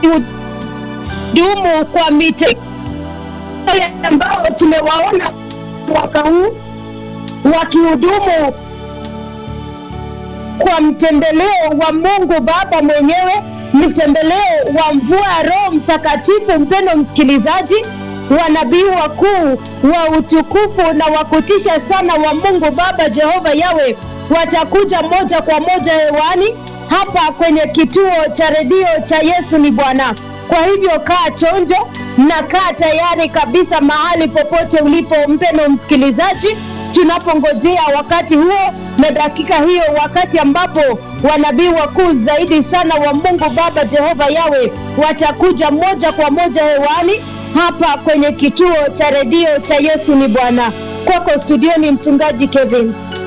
dumu kwa mite wale ambao tumewaona mwaka huu wakihudumu kwa mtembeleo wa mungu baba mwenyewe mtembeleo wa mvua ya roho mtakatifu mpendo msikilizaji wanabii wakuu wa utukufu na wakutisha sana wa mungu baba jehova yawe watakuja moja kwa moja hewani hapa kwenye kituo cha redio cha yesu ni bwana kwa hivyo kaa chonjo na kaa tayari kabisa mahali popote ulipo mpeno msikilizaji tunapongojea wakati huo na dakika hiyo wakati ambapo wanabii wakuu zaidi sana wa mungu baba jehova yawe watakuja moja kwa moja hewani hapa kwenye kituo cha redio cha yesu ni bwana kwako studioni mchungaji kevin